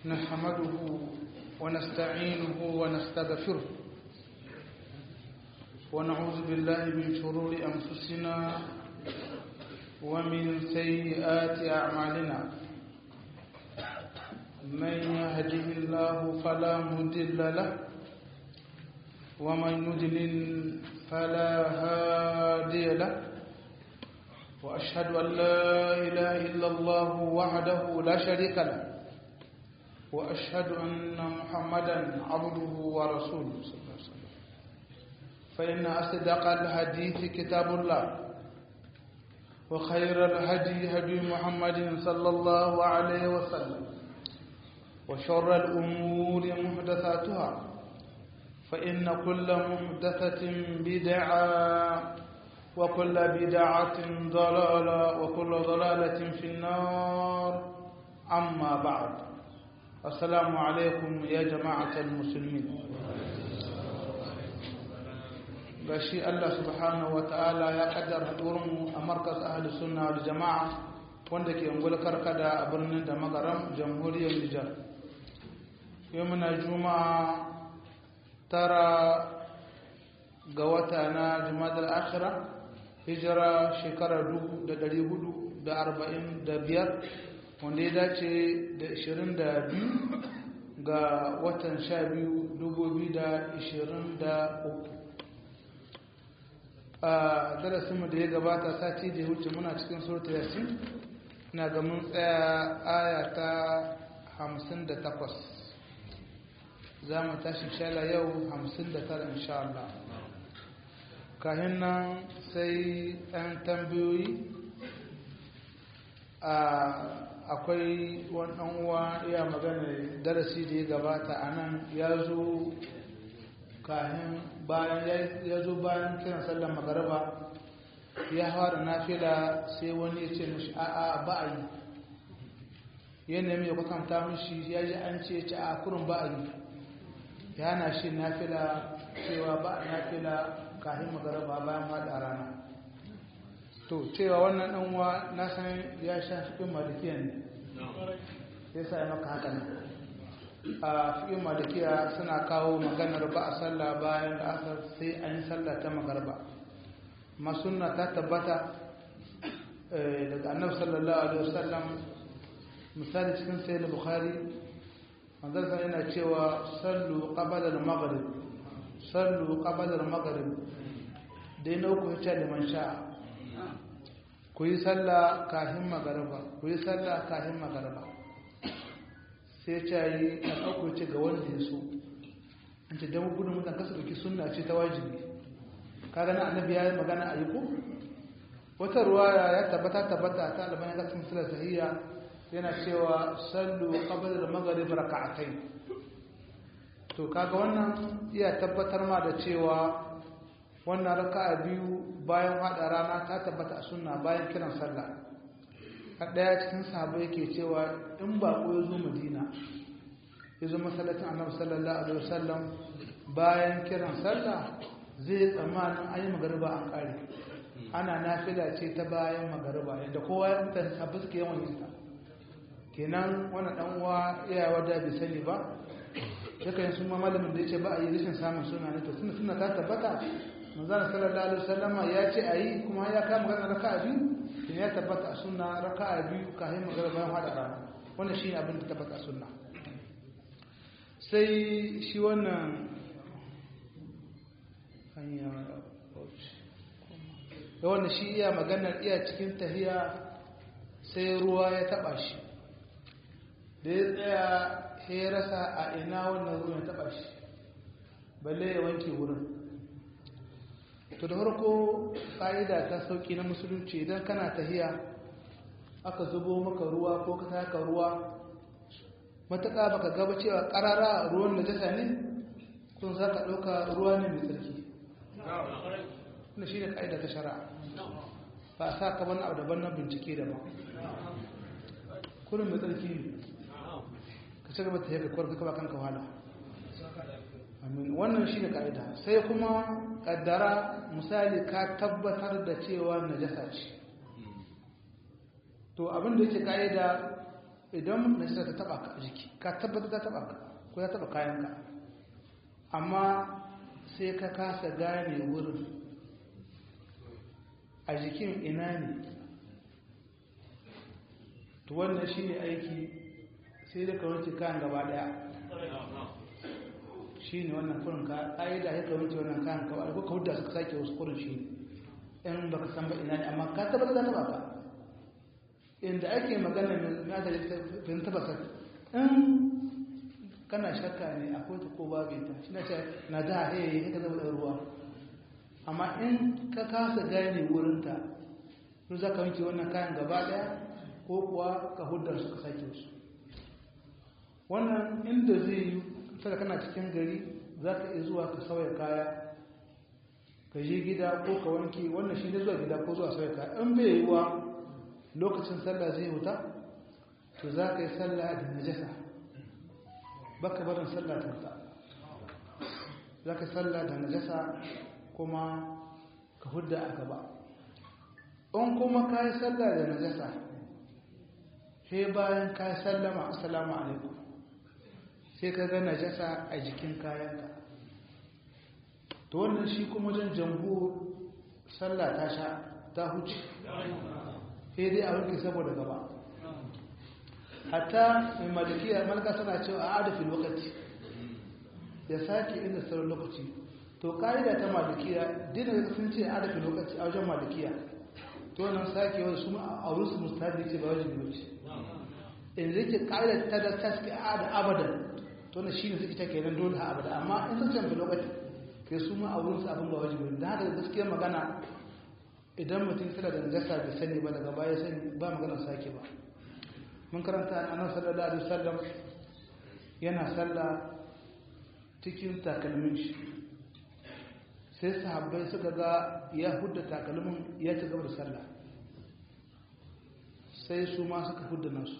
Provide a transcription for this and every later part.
نحمده ونستعينه ونستغفره ونعوذ بالله من شرور أنفسنا ومن سيئات أعمالنا من يهده الله فلا مضل له ومن يضلل فلا هادي له وأشهد أن لا إله إلا الله وحده لا شريك له وأشهد أن محمدا عبده ورسوله صلى الله عليه وسلم فإن أصدق الحديث كتاب الله وخير الهدي هدي محمد صلى الله عليه وسلم وشر الأمور محدثاتها فإن كل محدثة بدعة وكل بدعة ضلالة وكل ضلالة في النار أما بعد السلام عليكم يا جماعة المسلمين gashi Allah subhanahu wa ta'ala ya kaddara haɗuwarmu a markas ahli sunna da jama'a wanda ke ungul karkada a birnin da magaram jamhuriyar Nijar yau muna juma'a tara ga wata na jumadar akhira hijira shekara 445 wanda ya dace da 22 ga watan 12 2023 a darasinmu da ya gabata sati da ya wuce muna cikin surta yasin na ga mun tsaya aya ta 58 za mu tashi shala yau 59 insha Allah kahin nan sai ɗan tambayoyi akwai wannan uwa iya magana darasi da ya gabata a nan ya zo kahin bayan ya zo bayan kiran sallar magaraba ya fara nafila sai wani ya ce mashi a'a ba a yi yana mai kwatanta mashi ya ji an ce ce a kurin ba a yi ya na shi nafila cewa ba a nafila kahin magaraba bayan haɗa rana to cewa wannan ɗanwa na san ya sha fiƙin malikiya ne ya sa ya maka haka ne a fiƙin malikiya suna kawo maganar ba a sallah bayan da asar sai an yi sallah ta magarba masunna ta tabbata daga annabi sallallahu alaihi wasallam misali cikin sayyid bukhari manzon sa yana cewa sallu qabla al-maghrib sallu qabla al-maghrib dai na uku yace liman sha'a ku yi sallah kafin magarba ku yi sallah kafin magarba sai ce yi a ɗauko ce ga wanda ya so an ce don gudun mutan kasa ɗauki suna ce ta wajibi ka gana annabi ya yi magana a yi ko wata ruwa ya tabbata tabbata ta albani ga cikin silar sahiya yana cewa sallu qabla al-maghrib raka'atayn to kaga wannan iya tabbatar ma da cewa wannan raka'a biyu bayan hada rana ta tabbata a sunna bayan kiran sallah a daya cikin sahabbai yake cewa in ba ko yazo Madina yazo masallacin Annabi sallallahu alaihi wasallam bayan kiran sallah zai tsammanin ayi magariba an kare ana nafila ce ta bayan magariba yadda kowa ya mutane sabbin suke yawan yin ta kenan wannan dan uwa iya wada bai sani ba yakan sun ma malamin da yace ba a yi rashin samun suna ne to suna suna ta tabbata manzana sallallahu alaihi wasallama ya ce a yi kuma ya kama magana raka'a biyu ne ya tabbata a sunna raka'a biyu kafin magana bayan hada rana wannan shi abin da tabbata a sunna sai shi wannan hanya da wannan shi iya maganar iya cikin tahiya sai ruwa ya taba shi da ya tsaya ya rasa a ina wannan ruwan ya taba shi balle ya wanke wurin to da farko ƙa'ida ta sauƙi na musulunci idan kana tahiya aka zubo maka ruwa ko ka taka ruwa matuƙa baka gaba cewa ƙarara ruwan da jasa ne kun za ka ɗauka ruwa ne mai tsarki wanda shi ne ƙa'ida ta shari'a ba a sa ka wani abu daban na bincike da ba kurin mai tsarki ne ka ci gaba ta yi ka kwarka kaba kanka wahala amin wannan shi ne ka'ida sai kuma kaddara misali ka tabbatar da cewa najasa ce to abin da yake ka'ida idan najasa ta taba ka jiki ka tabbata ta taba ka ko ya taba kayanka amma sai ka kasa gane wurin a jikin ina ne to wannan shi ne aiki sai da ka wanke kayan gaba daya shi ne wannan kurin ka ƙa'ida ya ka wanke wannan kayan kawai ko ka hudda suka sake wasu kurin shi ne in ba ka san ba ina ne amma ka tabbata da taba ka inda ake magana mai da fin tabbata in kana shakka ne akwai ta ko babu ita shi na ce na da haye ya ka zama da ruwa amma in ka kasa gane wurinta to za ka wanke wannan kayan gaba daya ko kuwa ka hudar su ka sake su wannan inda zai yi sada kana cikin gari za ka iya zuwa ka sauya kaya ka je gida ko ka wanke wannan shi ne zuwa gida ko zuwa sauya kaya in bai yi wa lokacin sallah zai wuta to za ka yi sallah da najasa baka barin sallah ta wuta za ka sallah da najasa kuma ka hudda a gaba in kuma ka yi sallah da najasa sai bayan ka yi sallama assalamu alaikum sai ka ga najasa a jikin kayanka to wannan shi kuma wajen jambu sallah ta sha ta huce sai dai a wanke saboda gaba hatta mai malikiya malaka suna cewa a adafin lokaci ya sake inda sauran lokaci to ka'ida ta malikiya dina da sun ce adafin lokaci a wajen malikiya to wannan sake wani su a wurin su mustahabi ce ba wajen lokaci in zai ke ka'ida ta da ta suke a da abadan to na shi ne suke ta kenan dole a abada amma in sun canza lokaci ke su ma a wurin su abin ba wajen da haka gaskiya magana idan mutum tana da najasa bai sani ba daga baya sani ba magana sake ba mun karanta annabi sallallahu alaihi wasallam yana sallah cikin takalmin shi sai sahabbai suka ga ya hudda takalmin ya ci gaba da sallah sai su ma suka hudda nasu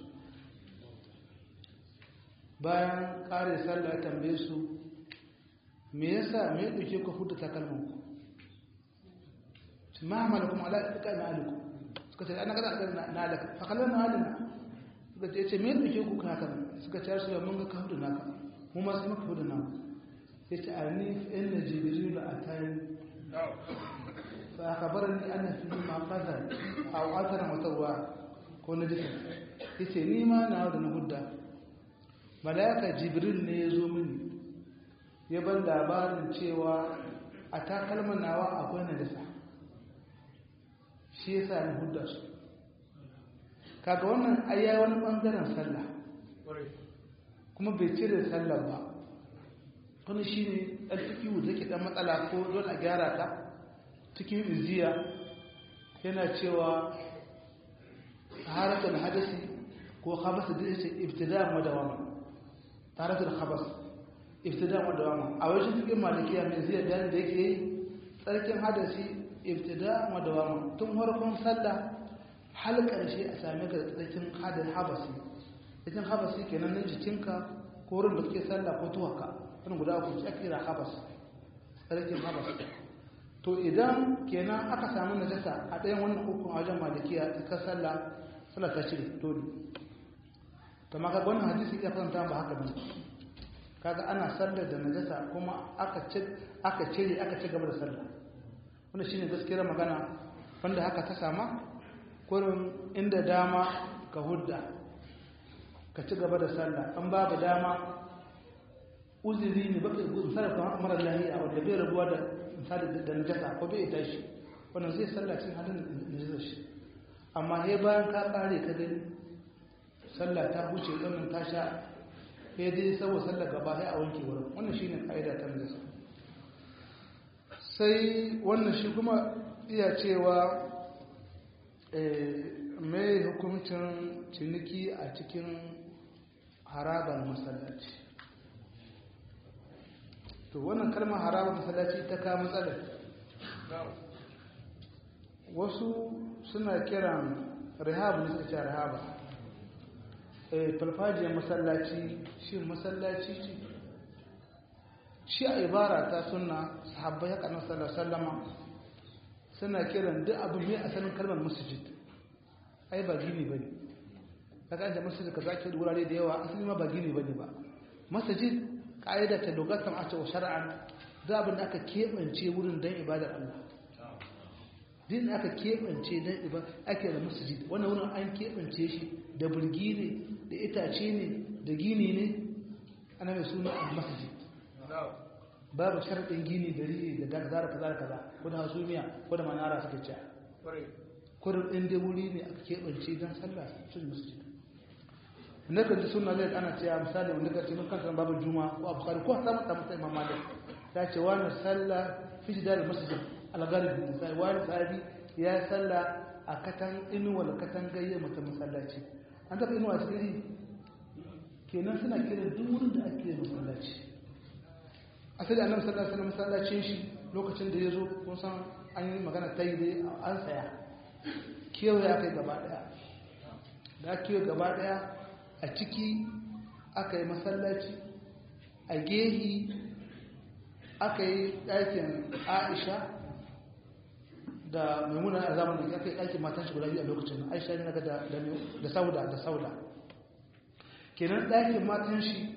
bayan kare sallah ya tambaye su me yasa me ya dauke ku hudda takalmin ku ma malakum ala tika na aliku suka ce ana kada na alaka fa kallon na alina suka ce me ya dauke ku haka suka ce su mun ga ka hudda naka mu ma sai muka hudda naka yace ani inna jibril atani fa akhbarani anna fi ma qadar aw atana mutawwa ko na dika yace ni ma na da na hudda malaika jibril ne ya zo mini ya ban labarin cewa a takalman nawa akwai najasa shi yasa na hudda su kaga wannan ayya wani bangaren sallah kuma bai cire sallah ba wani shi ne ɗan fikiyu da ke ɗan matsala ko don a gyara ta cikin iziya yana cewa haratul hadasi ko habasa da ce ibtida madawama haratul habas ibtida madawama a wajen cikin malikiya mai ziyar da da yake yi tsarkin hadasi ibtida madawama tun farkon sallah hal karshe a same ka da tsarkin hadin habasi tsarkin habasi kenan na jikinka ko wurin da kake sallah ko tuwaka wani guda uku ake kira habas tsarkin habas to idan kenan aka samu najasa a ɗayan wannan hukun a wajen malikiya ta sallah sallah ta cire dole to maka wannan hadisi ya kwanta ba haka bane kaga ana sallar da najasa kuma aka aka cire aka ci gaba da sallah wannan shine gaskiyar magana wanda haka ta sama kurin inda dama ka hudda ka ci gaba da sallah an babu dama uzuri ne baka misali kamar mara lahiya wanda bai rabuwa da misali da najasa ko bai tashi wannan zai sallaci halin najasa shi amma he bayan ka kare ka gani sallah ta huce wannan ta sha sai dai saboda sallah gaba sai a wanke wurin wannan shine kaida ta najasa sai wannan shi kuma iya cewa mai hukuncin ciniki a cikin harabar masallaci to wannan kalmar harabar masallaci ta ka matsalar wasu suna kiran rihab ne suka ce rihaba farfajiyar masallaci shi masallaci ce shi a ibara ta suna sahabbai haka na sallama suna kiran duk abu mai asalin kalmar masjid ai ba gini ba ne daga an da masjid kaza ke da wurare da yawa asali ma ba gini bane ba masjid ka'ida ta lugatan a cewa shar'an da abin da aka keɓance wurin don ibadar Allah din da aka keɓance don ibadar ake da masjid wannan wurin an keɓance shi da burgi ne da itace ne da gini ne ana mai suna a masjid babu sharaɗin gini gari da kaza da kaza da kaza ko da hasumiya ko da manara suka ce kurin ɗin dai wuri ne aka keɓance don sallah sun masjid na kan ji suna zai ana cewa misali wanda ka ce mun kanta babu juma ko abu kari ko ta mata mata imam malik ta ce wani sallah fi jidar masjid al-gharib misali wani sahabi ya sallah a katan inuwa da katan gayye mata masallaci an taɓa inuwa cikin kenan suna kiran duk wurin da ake masallaci asali annabi sallallahu alaihi wasallam masallacin shi lokacin da ya zo kun san an yi magana ta yi dai an saya kewaye aka yi gaba daya da kewaye gaba daya a ciki aka yi masallaci a gehi aka yi ɗakin aisha da maimuna a zamanin aka yi ɗakin matan shi guda biyu a lokacin aisha ne naga da sauda da sauda kenan ɗakin matan shi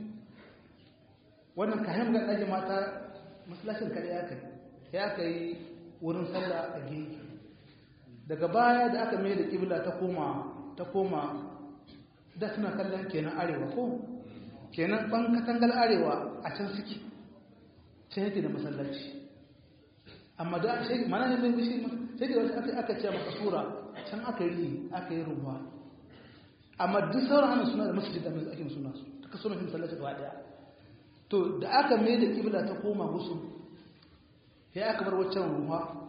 wannan kayan ga ɗakin mata masallacin kaɗai ya kai ya kai wurin sallah a gehi daga baya da aka mai da ƙibla ta koma ta koma da suna kallon kenan arewa ko kenan ban katangal arewa a can suke can yake da masallaci amma da shi mana ne mai bishi sai da wata aka aka ce maka sura can aka yi aka yi ruwa amma duk sauran ana suna da masjid da ake suna su ta suna fi masallaci gaba daya to da aka mai da kibla ta koma gusu ya aka bar waccan ruwa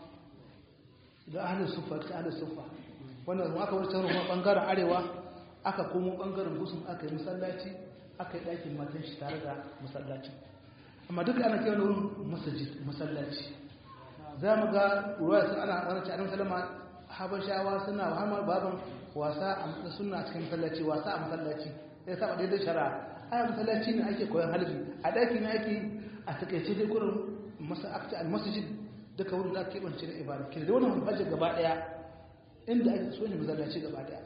da ahlus sufa ta ahlus sufa wannan aka bar waccan ruwa bangaren arewa aka komo bangaren gusun aka yi masallaci aka yi ɗakin matan shi tare da masallaci amma duka ana kewa wurin masajid masallaci za mu ga ruwa sun ana wani ci salama habashawa suna hamar baban wasa a suna cikin masallaci wasa a masallaci ya saba daidai shara aya masallaci ne ake koyon halbi a ɗaki ne ake a takaice dai kurin masajid duka wurin da ake keɓance da ibada ke da wannan hajjar gaba ɗaya inda ake so ne masallaci gaba ɗaya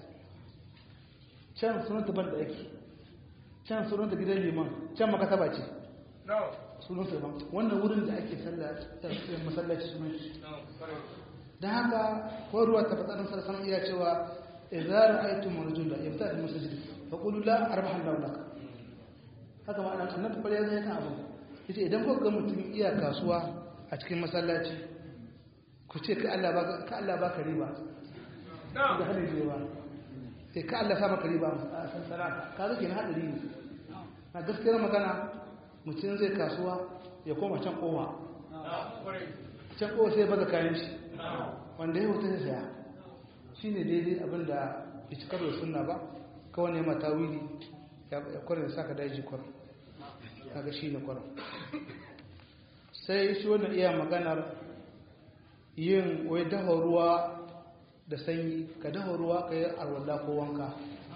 can sunanta ban da yake can sunanta gidan liman can makasaba ce sunanta ban wannan wurin da ake masallaci sunan shi don haka ko ruwa ta fatsarin sarsan iya cewa idza ra'aytum rajula yabta al masjid fa qulu la arbaha Allahu lak haka ma annabi annabi kware zai kan abu yace idan ko ga mutum iya kasuwa a cikin masallaci ku ce ka Allah baka ka Allah baka riba da halin riba sai ka Allah sa maka riba a sansara ka zake na hadari ne na gaskiyar magana mutum zai kasuwa ya koma can kowa can kowa sai baza kayan shi wanda ya hoto ya saya shi ne daidai abin da ya ci karo suna ba kawai ne mata wili ya kwarin sa ka daji kwarin kaga shi ne kwarin sai shi wannan iya maganar yin wai dafa ruwa da sanyi ka dafa ruwa ka yi arwalla ko wanka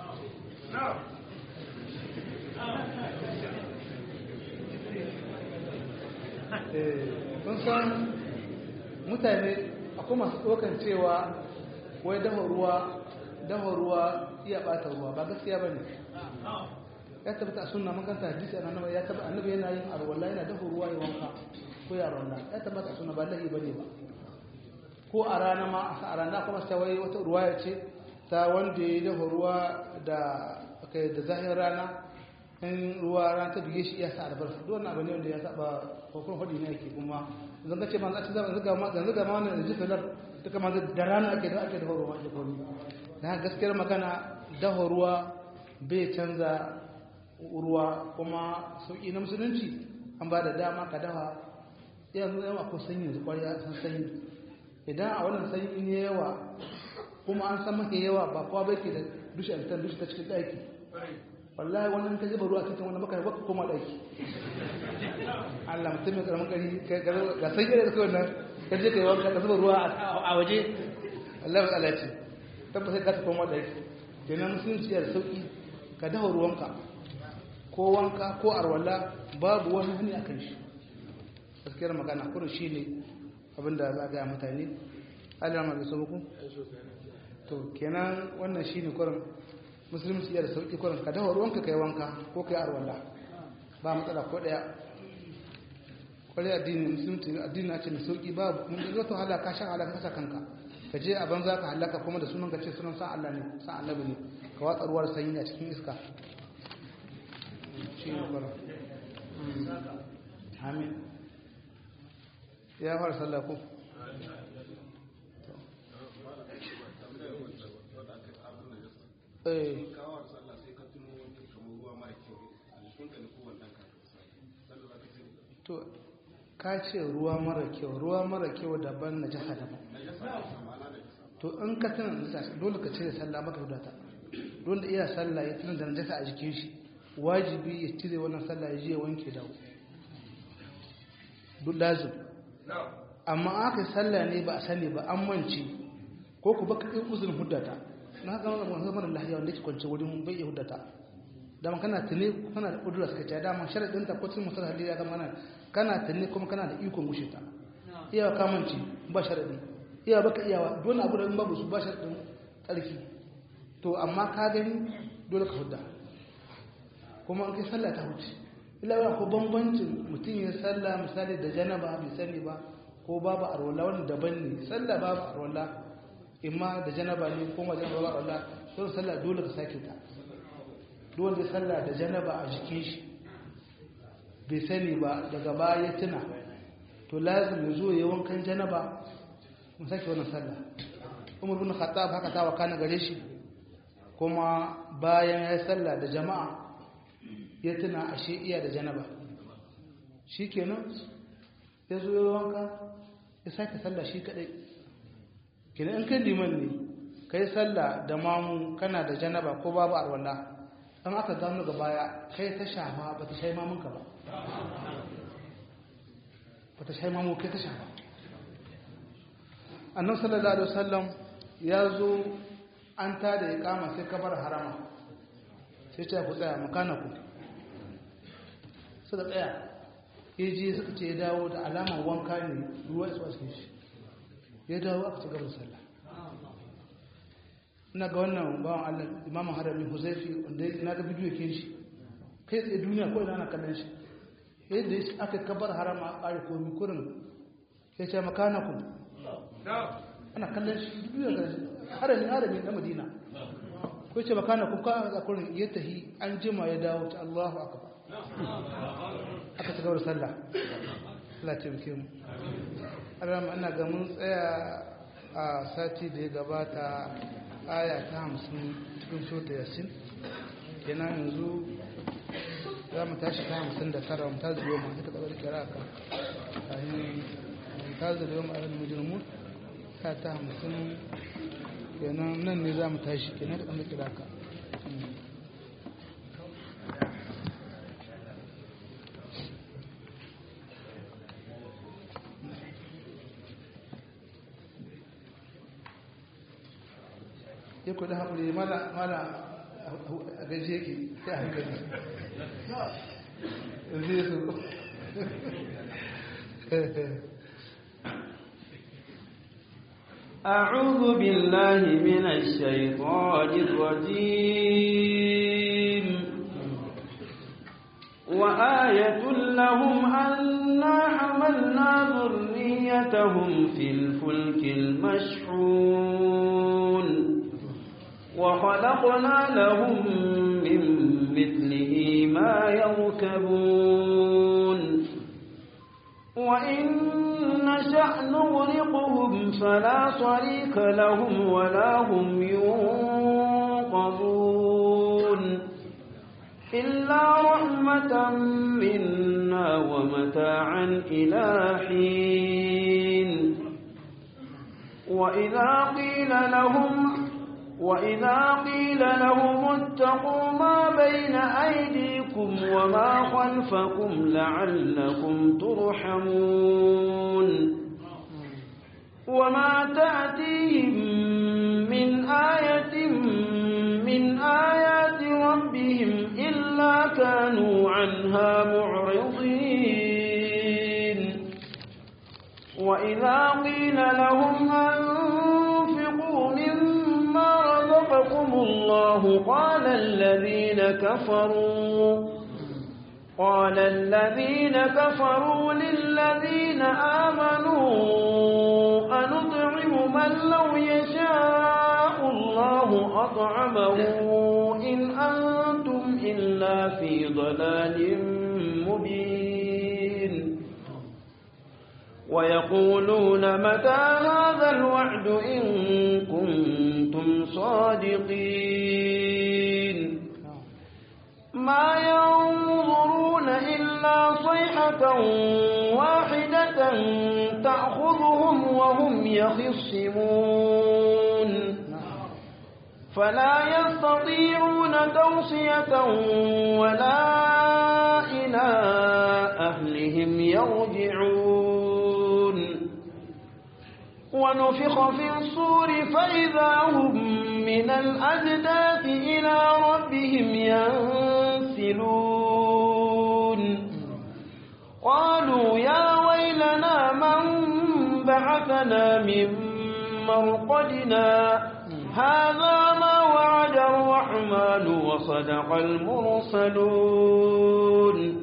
kun san mutane akwai masu tsokan cewa wai dafa ruwa dafa ruwa iya bata ruwa ba gaskiya ba ne ya tabbata sunna makanta hadisi a nan ya tabbata annabi yana yin arwalla yana dafa ruwa ya wanka ko ya arwalla ya tabbata sunna ba lahi bane ba ko a rana ma a rana kuma sai wai wata ruwa ya ce ta wanda ya dafa ruwa da kai da zahin rana in ruwa rana ta bige shi iya sa albarka duk wannan abu ne wanda ya saba ko kuma fadi ne yake kuma zan ga ce man a ci zama zuga ma zan zuga ma wannan ji sanar duka ma da rana ake da ake dafa ruwa da gobe dan gaskiyar magana dafa ruwa bai canza ruwa kuma sauki na musulunci an ba da dama ka dafa yanzu yawa ko sanyi yanzu kwariya san sanyi idan a wannan sanyi ne yawa kuma an san maka yawa ba kowa bai ke da dushe a dushe ta cikin ɗaki wallahi wannan ka zuba ruwa cikin wannan baka baka koma ɗaki Allah mutum mai karamin kari ga sanyi da kawai nan ka je ka yi wanka ka zuba ruwa a waje Allah mai alaci tabbas sai ka ta koma ɗaki kenan musulunci da sauki ka dafa ruwanka ko wanka ko arwala babu wani hani a kan shi gaskiyar magana kurin shi ne abinda za a gaya mutane alama da sabuku to kenan wannan shi ne kurin musulunci iya da sauki kurin ka dafa ruwanka kai wanka ko kai arwalla ba matsala ko daya kwarai addini musulunci addini na ce mai sauki ba mun da zata halaka shan halaka kasa kanka ka je a banza ka halaka kuma da sunan ka ce sunan san Allah ne san annabi ne ka watsa ruwar sanyi a cikin iska shi ne kwarai amin ya fara sallah ko eh to ka ce ruwa mara kyau ruwa mara kyau daban na jasa daban to in ka tana najasa dole ka cire sallah maka hudata dole iya sallah ya tuna da najasa a jikin shi wajibi ya cire wannan sallah ya je wanke dawo duk lazim amma aka sallah ne ba a sani ba an mance ko ku baka ɗin uzurin hudata na haka wani mara lahiya wanda ke kwance wurin bai iya hudata dama kana tuni kana da ƙudura suka ce dama sharaɗin ta kwacin musul halil ya gama nan kana tuni kuma kana da ikon gushe ta iyawa kamanci ba sharaɗi iyawa baka iyawa dole abu da in babu su ba sharaɗin tsarki to amma ka gani dole ka hudda kuma an kai sallah ta huce ila ko bambancin mutum ya sallah misali da janaba bai sani ba ko babu arwala wani daban ne sallah babu arwala imma da janaba ne ko ma janaba babu arwala don sallah dole ka sake ta dole sallah da janaba a jikin shi bai sani ba daga baya tuna to lazim ya zo ya wankan janaba mu sake wannan sallah umar bin khattab haka ta wakana gare shi kuma bayan ya sallah da jama'a ya tuna ashe iya da janaba shikenan ya zo ya wanka ya sake sallah shi kadai kenan in kai liman ne kai sallah da mamu kana da janaba ko babu arwala an aka gano ga baya kai ta shafa ba ta shai mamunka ba ba ta shai mamu kai ta shafa annan sallallahu alaihi wasallam ya zo an ta da ya kama sai kabar harama sai ce ku tsaya makanaku suka tsaya ya je suka ce ya dawo da alamar wanka ne ruwa ya tsawa shi ya dawo aka ci gaba da sallah ina ga wannan bawan Allah imamun harami huzaifi wanda na ga bidiyo ke shi kai tsaye duniya ko ina ana kallon shi yadda ya aka kabar harama a ƙari komi kurin ya ce makana ku ana kallon shi duniya ga harami harami na madina ko ya ce makana ku ka a kurin ya tahi an jima ya dawo ta Allahu akbar aka ci gaba da sallah Allah ce muke mu Allah ina ga mun tsaya a sati da ya gabata aya ta hamsin cikin shota yasin kenan yanzu za mu tashi ta hamsin da tara mu ta zuwa mu ta kaɓar kira ka kayan mu ta zuwa mu ayyana mujirmu ta ta hamsin kenan nan ne za mu tashi kenan da kaɓar kira ka ya kuɗi haƙuri mala a gaji yake sai a hankali zai su أعوذ بالله من الشيطان الرجيم وآية لهم أنا حملنا ذريتهم في الفلك المشحون وخلقنا لهم من مثله ما يركبون وإن نشأ نغرقهم فلا صريك لهم ولا هم ينقذون إلا رحمة منا ومتاعا إلى حين وإذا قيل لهم وإذا قيل لهم اتقوا ما بين أيديكم وما خلفكم لعلكم ترحمون وما تأتيهم من آية من آيات ربهم إلا كانوا عنها معرضين وإذا قيل لهم أنفقوا مما قاتلكم الله قال الذين كفروا قال الذين كفروا للذين آمنوا أنطعم من لو يشاء الله أطعمه إن أنتم إلا في ضلال مبين ويقولون متى هذا الوعد إن كنتم صادقين ما ينظرون إلا صيحة واحدة تأخذهم وهم يخصمون فلا يستطيعون توصية ولا إلى أهلهم يرجعون ونفخ في الصور فإذا هم من الأجداث إلى ربهم ينسلون قالوا يا ويلنا من بعثنا من مرقدنا هذا ما وعد الرحمن وصدق المرسلون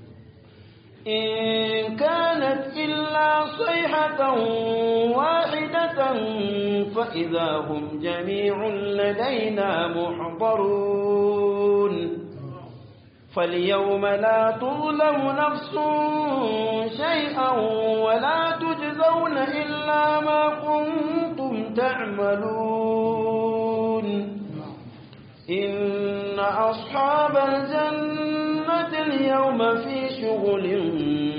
إن كانت إلا صيحة واحدة فإذا هم جميع لدينا محضرون فاليوم لا تظلم نفس شيئا ولا تجزون إلا ما كنتم تعملون إن أصحاب الجنة اليوم في شغل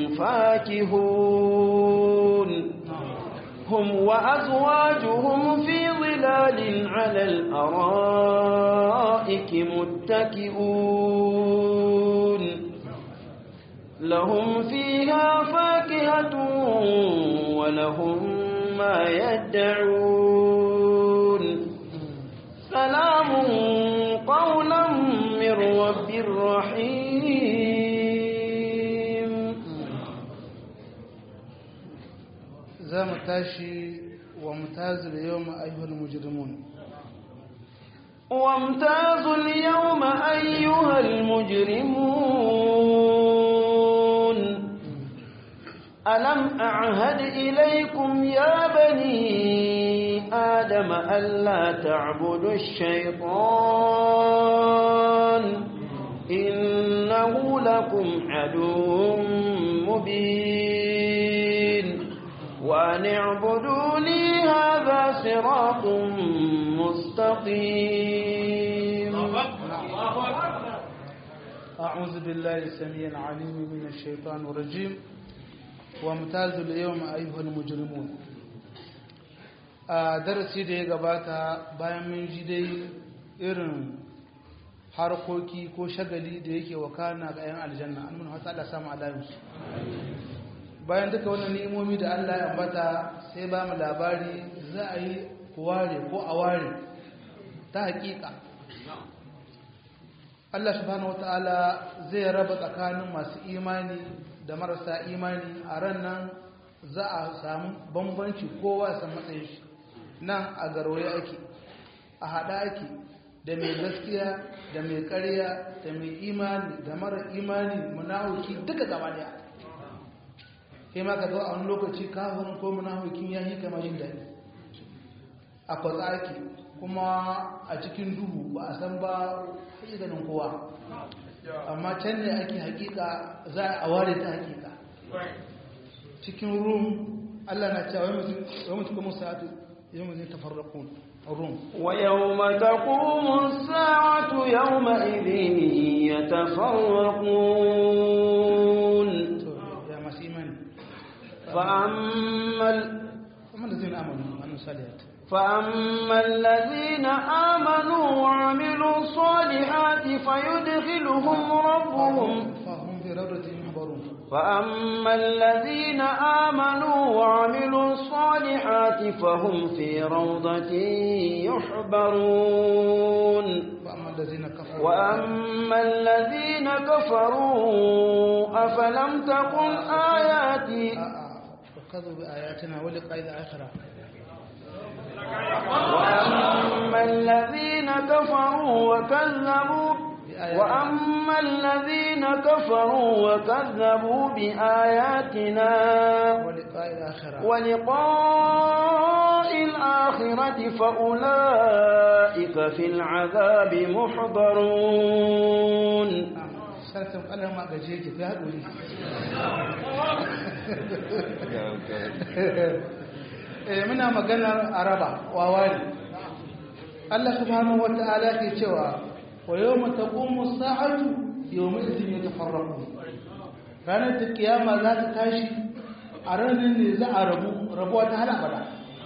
فاكهون هم وأزواجهم في ظلال على الأرائك متكئون لهم فيها فاكهة ولهم ما يدعون سلام قولا من رب رحيم za mu tashi wa mutazil yau ayyuhal mujrimun وامتازوا اليوم أيها المجرمون ألم أعهد إليكم يا بني آدم ألا تعبدوا الشيطان إنه لكم عدو مبين وأن اعبدوني هذا صراط مستقيم أعوذ بالله السميع العليم من الشيطان الرجيم وامتازوا اليوم أيها المجرمون a darasi da ya gabata bayan mun ji dai irin harkoki ko shagali da yake wakana ga 'yan aljanna an mun hasa Allah samu alayinsu bayan duka wannan ni'imomi da Allah ya ambata sai ba mu labari za a yi ware ko a ware ta hakika Allah subhanahu wataala zai raba tsakanin masu imani da marasa imani a ran nan za a samu bambanci kowa ya san matsayin shi nan a garwaye ake a haɗa ake da mai gaskiya da mai ƙarya da mai imani da mara imani munafiki duka gaba daya kai ma ka zo a wani lokaci kafirin ko munafikin ya yi kama jin daɗi a kwatsa ake kuma a cikin duhu ba a san ba ganin kowa amma can ne ake hakika za a ware ta hakika cikin rum Allah na cewa wai mutu kuma sa'atu yau zai tafarraƙun rum ويوم تقوم الساعة يومئذ يتفرقون ya masu imani فأما ال... amma da zai amanu annu saliyat فأما الذين آمنوا وعملوا الصالحات فيدخلهم ربهم fahim fi rawdatin yuhbarun فأما الذين آمنوا وعملوا الصالحات فهم في روضة يحبرون wa amma allazina kafaru وأما الذين كفروا أفلم تكن آياتي a'a wa kadhu bi ayatina wa liqa'il akhirah وأما الذين كفروا وكذبوا وأما الذين كفروا وكذبوا بآياتنا ولقاء الآخرة ولقاء الآخرة فأولئك في العذاب محضرون sarkin Allah ma gaje ki fi haɗuri eh muna maganar araba wawari Allah subhanahu wata'ala ke cewa wa yawma taqumu as-sa'atu yawma idhin yatafarraqun ranar da kiyama za ta tashi a ranar ne za a rabu rabuwa ta hal abada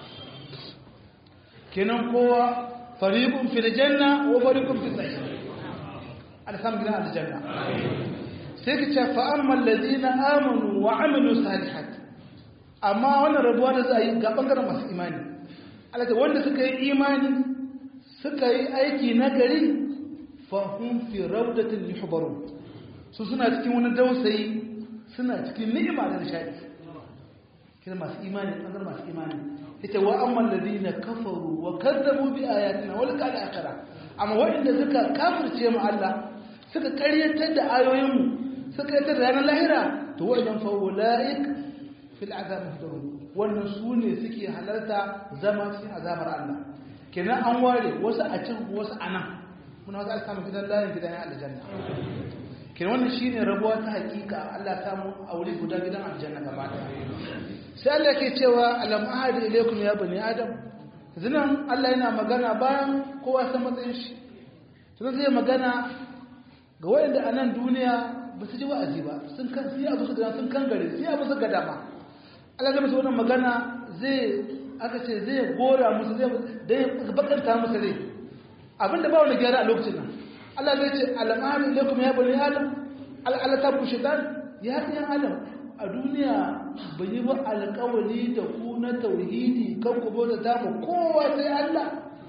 kenan kowa fariqun fil janna wa fariqun fis sa'ir alsam gidan aljanna sai ka ce fa amma allazina amanu wa amilu salihat amma wannan rabuwa da za a yi ga bangaren masu imani Allah ta wanda suka yi imani suka yi aiki na gari fa hum fi rawdatin yuhbarun su suna cikin wani dausayi suna cikin ni'ima da nishadi kira masu imani bangaren masu imani ita wa amma allazina kafaru wa kazzabu bi ayatina wal qad akhara amma waɗanda suka kafirce mu Allah suka karyatar da ayoyinmu suka karyatar da ranar lahira to wajen fa'ula'ik fil azab muhdarun wannan su ne suke halarta zama cikin azabar Allah kenan an ware wasu a can wasu a nan muna wata aka samu gidan layin gidan aljanna kenan wannan shine rabuwa ta hakika Allah ta mu aure guda gidan aljanna gaba ɗaya sai Allah ke cewa alam ahadi ilaykum ya bani adam zinan Allah yana magana bayan kowa san matsayin shi sai zai magana ga wayanda a nan duniya ba su ji wa'azi ba sun kan sai abu su sun kan gare sai abu su ga dama Allah zai musu wannan magana zai aka ce zai gora musu zai da bakanta musu rai abinda ba wani gyara a lokacin nan Allah zai ce al'amari ilaikum ya bani adam al'ala ta bu shaitan ya ɗiyan adam a duniya bai yi ba alƙawari da ku na tauhidi kan ku bauta ta mu kowa sai Allah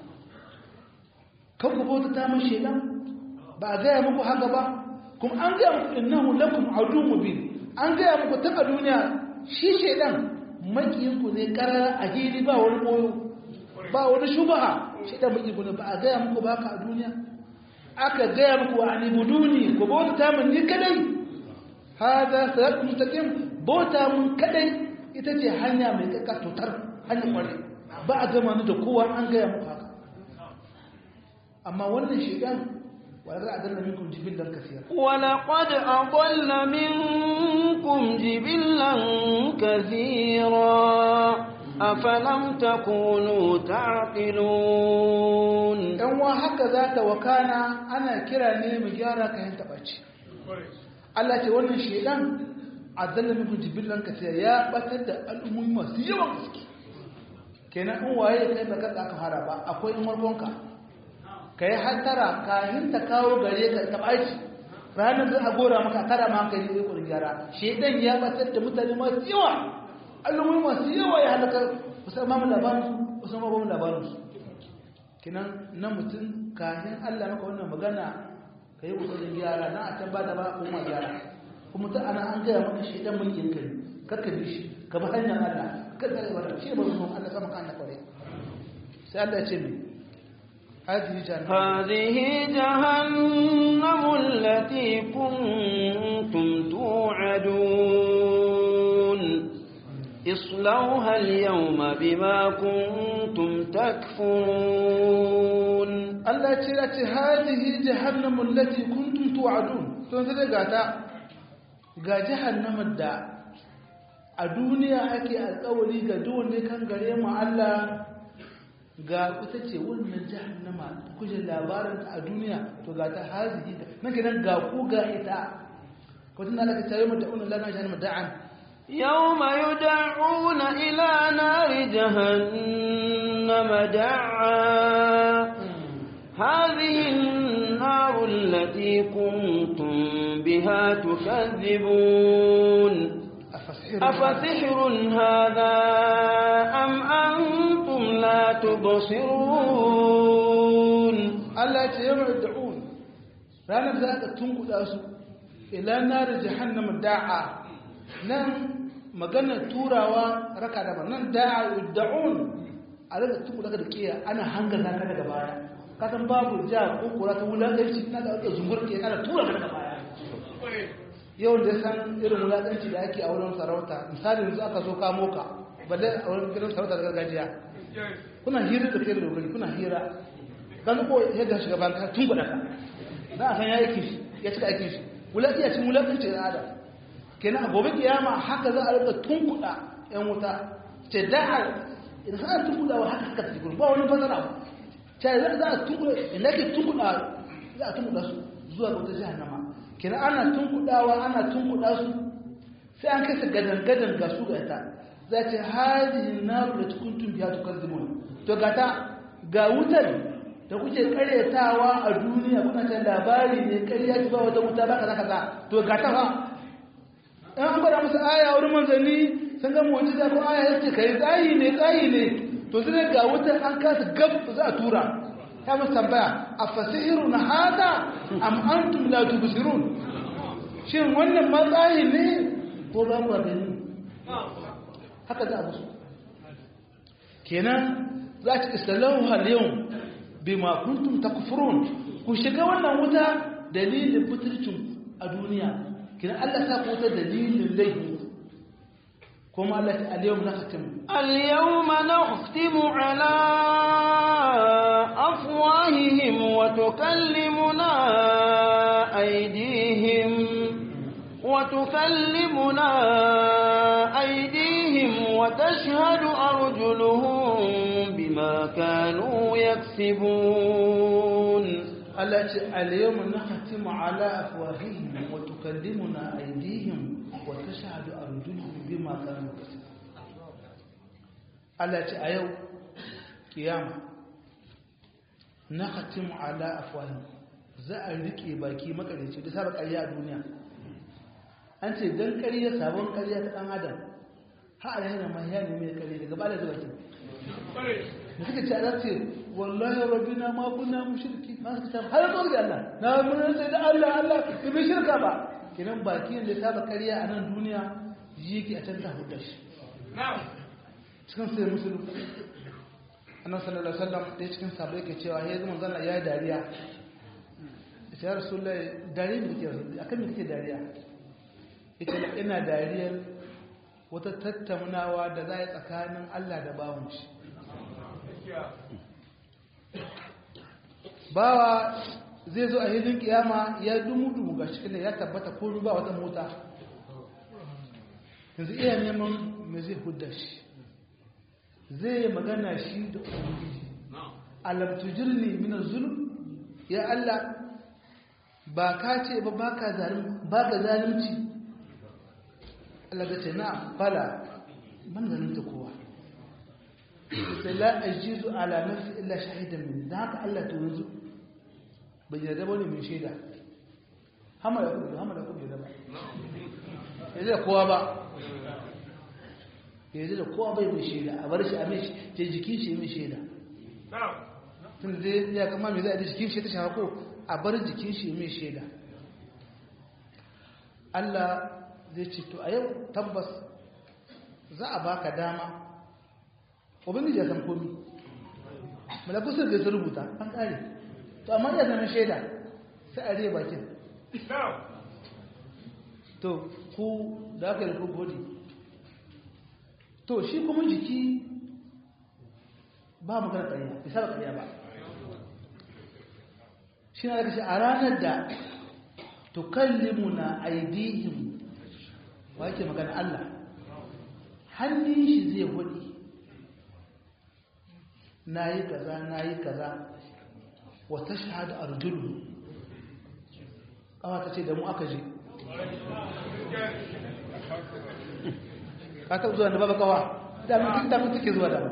kan ku bauta ta mu shaitan ba a gaya muku haka ba kuma an gaya muku innahu lakum adu mubin an gaya muku ta a duniya shi shaitan makiyinku ne karara a hili ba wani koyo ba wani shubaha shaitan makiyinku ne ba a gaya muku ba haka a duniya aka gaya muku wa anibuduni ku bauta min ni kadai hada salat mustaqim bauta mun kadai ita ce hanya mai kakka tutar hanya kware ba a gama ni da kowa an gaya muku haka amma wannan shaitan ولقد أضل منكم جبلا كثيرا ولقد أضل منكم جبلا كثيرا أفلم تكونوا تعقلون ‘yan wa haka za ta wakana ana kira ne mu gyara kayan taɓaci Allah ce wannan shaidan a zalla muku jibillan ka sai ya batar da al'ummomi masu yawan gaske kenan in waye ya kai baka aka fara ba akwai in warkonka ka yi hantara kayan ta kawo gare ka taɓaci ranar zai a gora maka tara ma hankali zai kurin gyara shaidan ya batar da mutane masu yawa al'ummomi masu yawa ya halaka musamman labarinsu musamman labarinsu kinan na mutum kayan Allah maka wannan magana ka yi ƙoƙarin gyara na a can ba da ba kuma gyara kuma ta ana an gaya maka shi ɗan mulkin kai karka bi shi ka bi hanyar Allah karka da wata shi ba su Allah sama kan Allah kwarai sai Allah ya ce mi هذه جهنم هذه جهنم التي كنتم توعدون اصلوها اليوم بما كنتم تكفرون Allah ce ya ce hadihi jahannamu allati kuntum tu'adun to sai ga ta ga jahannamar da a duniya ake alƙawari ga duk wanda kan gare mu Allah ga ita ce wannan jahannama kuje labarin ta a duniya to ga ta hadihi nan gidan ga ku ga ita ko tun Allah ka tayi mu da wannan lana jahannama da'an يوم يدعون إلى نار جهنم دعا هذه النار التي كنتم بها تكذبون أفسحر أفسحر هذا أم أنتم لا تبصرون Allah ce yamma da'un ranar za ka tunkuɗa su ila nar jahannama da'a nan maganar turawa raka da nan da'a da'un a rika tuku daga da kiya ana hangar na ka daga baya ka san babu ja ko kura ta wulaƙanci na da wata zungur ke ana tura ka daga baya yau da san irin wulaƙanci da ake a wurin sarauta misali yanzu aka zo kamo ka balle a wurin gidan sarauta da gargajiya kuna hira da kai da dogari kuna hira kan ko yadda shiga ban ka tun ka za a san ya aiki shi ya cika aikin shi wulaƙi a cikin wulaƙanci da adam kenan a gobe kiyama haka za a rika tunkuɗa yan wuta ce da idan za a tunkuɗa wa haka haka ta gurin ba wani fasara ba ce za a tunkuɗa inda ke tunkuɗa za a tunkuɗa su zuwa ga wata jahannama kenan ana tunkuɗawa ana tunkuɗa su sai an kai su gadan-gadan ga su ga ita za ce hadihin na da cikin tumbiya tukar zimon to ga ta ga wutar da kuke karyatawa a duniya kuna ta labari ne karya ci ba wata wuta ba kaza kaza to ga ta fa in an gwada musu aya wurin manzanni sun ga mu'jiza ko aya yace kai tsayi ne tsayi ne to sai ga wutar an kasa gab za a tura ya musu tambaya a fasihirun hada am antum la tubsirun shin wannan matsayi ne ko ba ku gani haka za a musu kenan za ta istalahu hal yau bima kuntum takfurun ku shiga wannan wuta dalilin fitircin a duniya kenan Allah ta ku wuta dalilin laifi kuma Allah ta al-yawm nakhtim اليوم نختم على أفواههم وتكلمنا أيديهم وتكلمنا أيديهم وتشهد أرجلهم بما كانوا يكسبون Allah ce al-yawm nakhtim ala afwahihim wa tukallimuna aydihim wa tashhadu arjuluhum bima kanu yaksubun Allah ce a yau kiyama nakhtim ala afwahihim za a rike baki makareci da saba ƙarya a duniya an ce dan ƙarya sabon ƙarya ta dan adam ha a yana mai yana mai ƙarya daga bala da baki da suka ce Allah ce wallahi rabbina ma kunna mushriki ma suka ce har zuwa ga Allah na mun sai da Allah Allah ki bi shirka ba kinan baki da saba ƙarya a nan duniya yake a can ta hudda shi cikin sai musulun annabi sallallahu alaihi wasallam da cikin sabai yake cewa ya zama zalla ya dariya ya rasulullahi dariya ne kake akan me kake dariya ita ina dariyar wata tattaunawa da za a yi tsakanin Allah da bawon shi bawa zai zo a hilin kiyama ya dumu-dumu ga cikin ya tabbata ko ba wata mota yanzu iya neman me zai hudda shi zai magana shi da ubangiji alam tujirni min zulm ya Allah ba ka ce ba baka zalim baka zalunci Allah ya ce na fala man zalunta kowa sai la ajizu ala nafsi illa shahidan min da haka Allah to yanzu bai yarda bane mai shaida hama da kuma hama da kuma yarda ba yanzu da kowa ba yanzu da kowa bai mai shaida a bar shi a mai ce jikin shi mai shaida tun zai ya kama mai zai a jikin shi ta shafa ko a bar jikin shi mai shaida Allah zai ce to a yau tabbas za a baka dama ubangiji ya san komi malakusar da su rubuta an kare to amma ya zama shaida sai a rai bakin to ku da aka yi ku godi to shi kuma jiki ba magana ƙarya bisa ba ƙarya ba shi na daga shi a ranar da tukallimu na aidihim ba yake magana Allah hannun shi zai hudi na yi kaza na yi kaza wata shahada arjulu ƙawa ta ce da mu aka je ka taɓa zuwa da baba kawa damin damin take zuwa da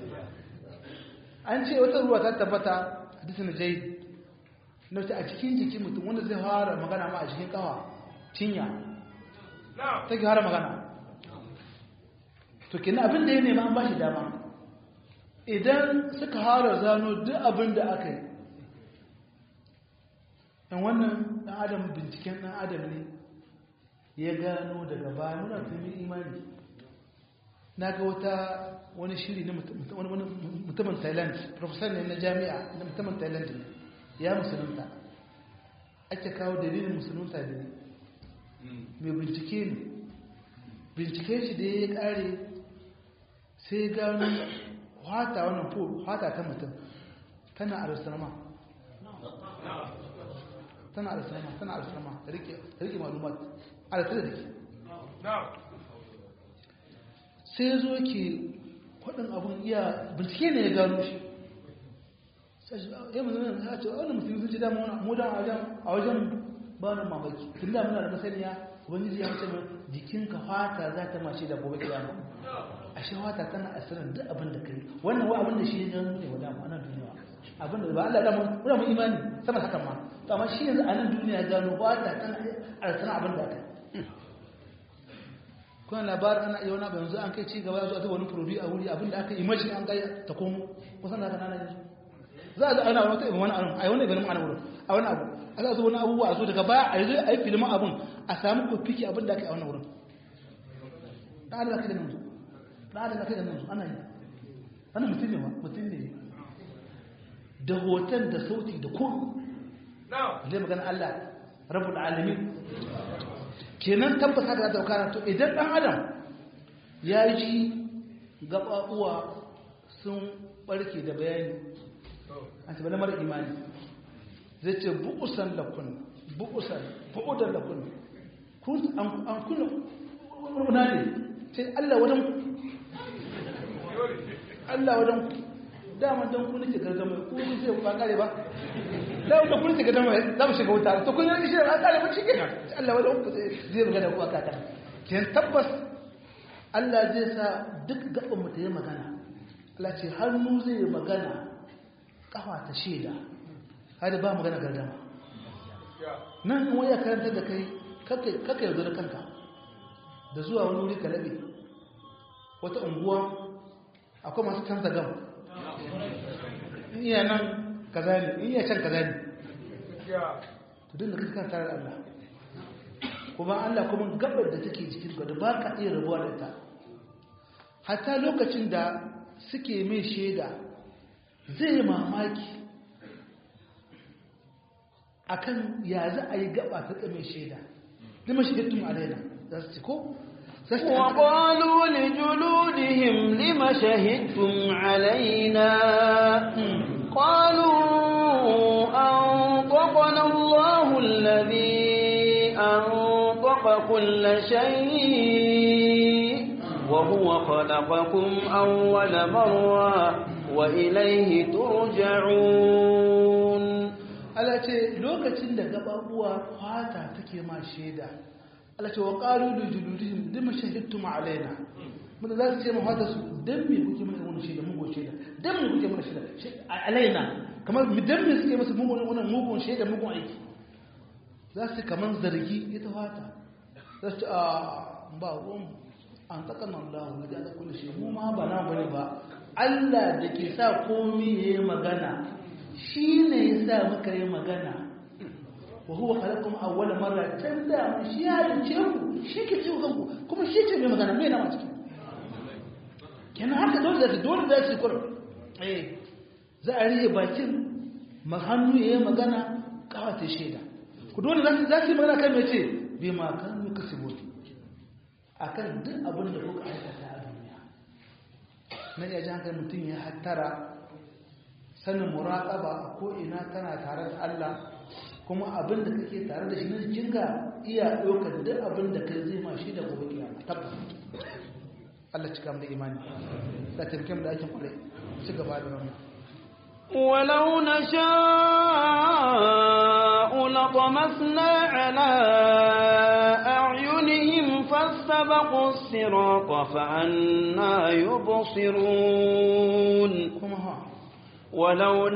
an ce wata ruwa ta tabbata hadisi na jai na wata a cikin jikin mutum wanda zai fara magana ma a cikin kawa cinya ta ke fara magana to kina abin da ya nema an ba shi dama idan suka fara zano duk abin da aka yi ɗan wannan ɗan adam binciken ɗan adam ne ya gano daga baya muna tuni imani na ga wata wani shiri na mutumin thailand professor ne na jami'a na mutumin thailand ne ya musulunta ake kawo dalilin musulunta ne mai bincike ne bincike shi da ya kare sai gano hata wannan po hata ta mutum tana aristrama tana aristrama tana aristrama rike malumat aristrama da ke sai zo ke kwadin abin iya bincike ne ya gano shi ya mu zama ya ce wani musulmi sun ci dama mu da a wajen ba wani mamaki tun da muna da masaniya ubangiji ya ce mai jikinka fata za ta mace da gobe kiyama a shi fata tana asirin duk abin da kai wannan wa abin da shi ya gano ne wa dama ana duniya abin da ba Allah da muna mu imani sama hakan ma to amma shi yanzu a nan duniya gano fata tana asirin abin da kai kuna labarin ana iya wani abu yanzu an kai ci gaba zuwa ta wani furobi a wuri abinda aka yi mashi an gaya ta komo kusan da nana yanzu za a zo ana wata ibin wani abu a yi wani ibin ma'ana wurin a wani abu a za a zo wani abubuwa a zo daga baya a yi zai a yi filin abin a samu kofiki abin da aka yi a wannan wurin ɗan adam kai da nan ɗan adam kai da nan ana yi ana mutum ne ba mutum ne da hoton da sauti da komi zai magana Allah rabbul alamin kenan tabbata da ta kana to idan dan adam ya ji gababuwa sun barke da bayani an ce mara imani zai ce bu'usan lakun bu'usan bu'udan lakun kun an kuna wuna ne ce Allah wadan Allah wadan dama don ku nake gargama ku kun sai ba kare ba da wanda kun nake gargama za mu shiga wuta to kun yi shi an kare ba shi kenan Allah wanda ku zai magana ku aka kan kin tabbas Allah zai sa duk gaban mu ta yi magana Allah ce hannu zai yi magana kafa ta sheda har ba magana gargama nan in waya karanta da kai kake kake yanzu da kanka da zuwa wani wuri ka labe wata unguwa akwai masu canza gama in iya nan kaza ne in iya can kaza ne to dinda kake kan tare da Allah kuma Allah kuma gabar da take jikin ka da ba ka iya rabuwa da ita hatta lokacin da suke mai shaida zai yi mamaki akan ya za a yi gaba ta mai shaida lima shahidtum alaina za su ci ko وقالوا لجلودهم لم شهدتم علينا قالوا أنطقنا الله الذي أنطق كل شيء وهو خلقكم أول مرة وإليه ترجعون Allah ce lokacin da gababuwa fata take ma shaida Allah ce wa qalu li juludihim lima shahidtum alaina mun za su ce mu fata su dan me kuke mana wannan shaida mun goce da dan me kuke mana shaida alaina kamar mu dan me suke masa mugun wannan mugun shaida mugun aiki za su kaman zargi ita fata za su a ba ruwan an takan Allah ne da kullu shi mu ma ba na bane ba Allah da ke sa komai yayi magana shi ne ya sa muka yi magana wa huwa khalaqakum awwala marra can da mun shi ya dace ku shi ke ciwo kanku kuma shi ce mai magana mai na ciki kenan haka dole da dole da shi kur eh za a riye bakin hannu ya yi magana kawata shaida ku dole za su za su yi magana kan mai ce bi ma kan muka sibo akan duk abin da kuka aikata a duniya nan ya ji hankali mutum ya hattara sanin muraƙaba a ko'ina tana tare da Allah kuma abin da kake tare da shi na jikinka iya ɗaukar duk abin da kai zai ma shi da gobe kiyama tabbas Allah cika mu da imani da taimake mu da aikin kwarai ci gaba da wannan ولو نشاء لطمسنا على أعينهم فاستبقوا الصراط فأنا يبصرون kuma ha ولو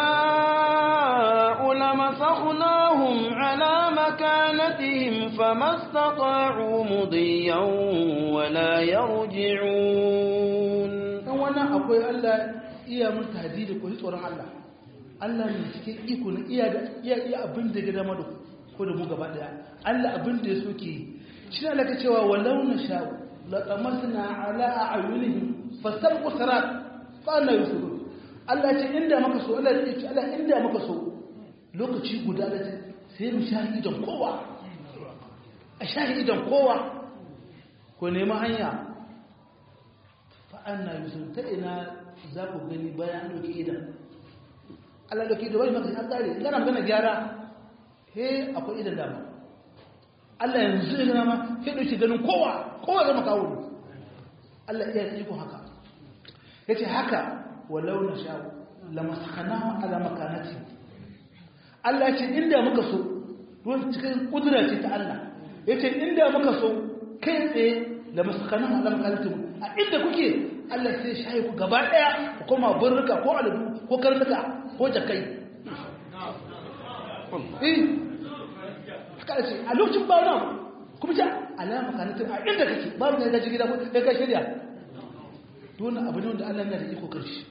نشاء لمسخناهم على مكانتهم فما استطاعوا مضيا ولا يرجعون dan wannan akwai Allah iya mun tahdidi ko tsoron Allah Allah ne cikin iko ne iya da iya iya abin da ga dama da ko da mu gaba daya Allah abin da ya soke shi ne Allah ka cewa walau na sha laqamasna ala a'yunihim fastabqu sarat fa anna yusirun Allah ce inda maka so Allah ce Allah inda maka so lokaci guda da sai mu shahidan kowa a shahidan kowa ko nemi hanya fa anna yusirun ta ina za ku gani bayan doki idan Allah doki da bai maka ya tsare idan an gana gyara he akwai idan dama Allah yanzu ya gana ma sai dauki ganin kowa kowa zama kawo Allah iya iko haka yace haka walau na sha lamaskanahu ala makanati Allah ce inda muka so don cikin kudura ce ta Allah yace inda muka so kai tsaye lamaskanahu ala makanati a inda kuke Allah sai shayi ku gaba daya ku koma burruka ko aladu ko karnuka ko jakai eh haka ce a lokacin ba nan kuma ja ala makanati a inda kake babu ne ga gida ko kai shirya don abu ne wanda Allah yana da iko karshe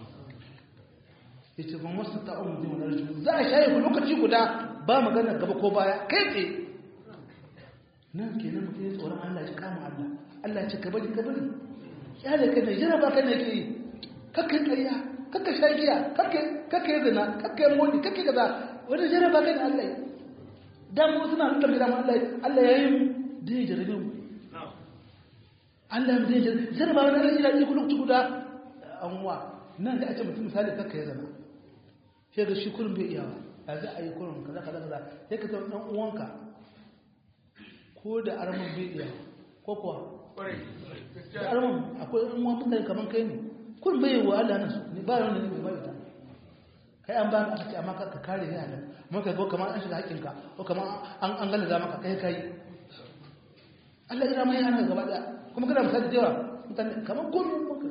yace ban wasu ta umu din wannan rajul za a shaye ku lokaci guda ba magana gaba ko baya kai tsaye nan kenan mutum ya tsoron Allah ya kama Allah Allah ya ce ka bari ka bari ya da kai jira ba kan yake kakkai ƙarya kakkai shagiya kakkai kakkai zina kakkai moni kakkai kaza wani jira ba kan Allah dan mu suna nuna da Allah Allah ya yi dai jarabe mu Allah ya dai jarabe jira ba wani Allah ya yi lokaci guda an wa nan da ake mutum misali kakkai zina sai ga shi kurin bai iyawa a za a yi kurin kaza kaza kaza sai ka taɓa ɗan uwanka ko da arman bai iyawa ko kuwa da arman akwai ɗan uwan mutane kamar kai ne kurin bai yiwuwa Allah nan su ne ba wani ne bai bai kai an ba aka ce amma ka kare ne halal mun ka go kamar an shiga haƙƙinka ko kamar an an galaza maka kai kai Allah ya mai hana gaba daya kuma kana misali da yawa mutane kamar kullum maka